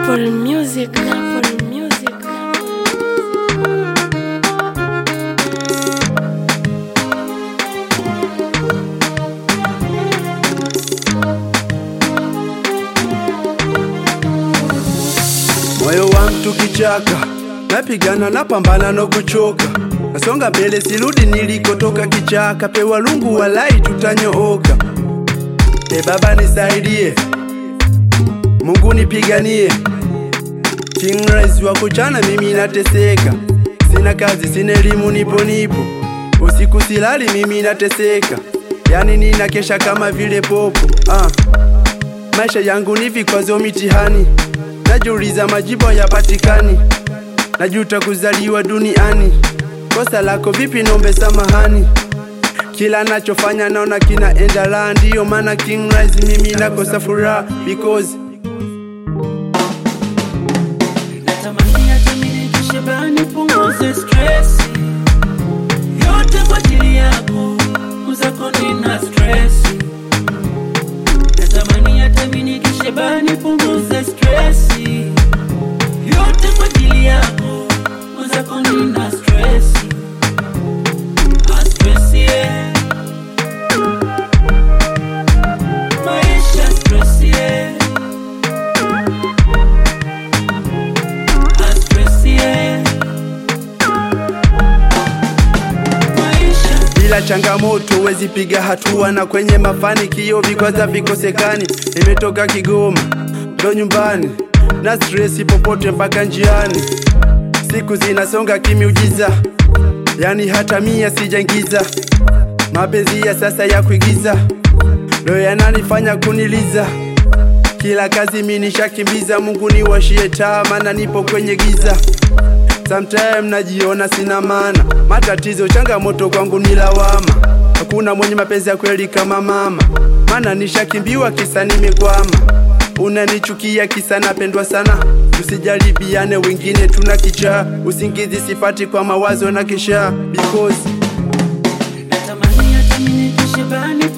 Apple Music, Apple Music. moyo wa mtu kichaka, napigana napambana no kuchoka, nasonga mbele sirudi nilikotoka kichaka, pewa lungu walai tutanyooka. E Baba nisaidie, Mungu nipiganie, King Rais wa kuchana mimi nateseka, sina kazi sina elimu nipo nipo, usiku silali mimi nateseka, yani ninakesha kama vile popo ah. Maisha yangu ni vikwazo mitihani, najiuliza majibu yapatikani, najuta kuzaliwa duniani. Kosa lako vipi? Nombe samahani. Kila nachofanya naona kinaenda la, ndiyo maana King Rise mimi nakosa furaha because Natamani hata mimi nikishe bani punguze stress yote kwa ajili yako uzako nina stress Natamani hata mimi nikishe bani punguze stress yote kwa ajili yako uzako nina stress Ah, stress yeah Maisha stress yeah Ah, stress yeah Maisha bila changamoto wezi piga hatua, na kwenye mafanikio vikwaza vikosekani. Nimetoka Kigoma ndo nyumbani na stresi popote mpaka njiani, siku zinasonga kimiujiza, yani hata mia sijaingiza. Mapenzi ya sasa ya kuigiza ndo yananifanya kuniliza, kila kazi mimi nishakimbiza. Mungu niwashie taa, maana nipo kwenye giza. Sometime najiona sina maana, matatizo changamoto kwangu ni lawama. Hakuna mwenye mapenzi ya kweli kama mama, maana nishakimbiwa kisa nimekwama. Unanichukia kisa napendwa sana, tusijaribiane wengine tuna kichaa. Usingizi sipati kwa mawazo na kisha because Natamani hata mimi nikishe bani